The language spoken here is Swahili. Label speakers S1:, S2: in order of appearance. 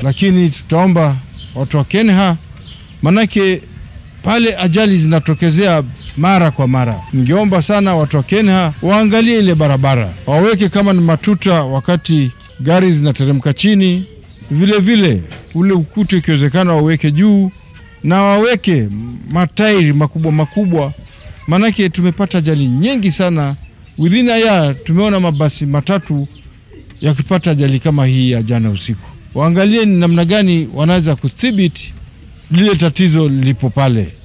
S1: lakini tutaomba watu wa Kenha, manake pale ajali zinatokezea mara kwa mara. Ningeomba sana watu wa Kenha waangalie ile barabara, waweke kama ni matuta wakati gari zinateremka chini, vile vile ule ukuta ikiwezekana waweke juu na waweke matairi makubwa makubwa, maanake tumepata ajali nyingi sana within a year. Tumeona mabasi matatu yakipata ajali kama hii ya jana usiku. Waangalie ni namna gani wanaweza kudhibiti lile tatizo lilipo pale.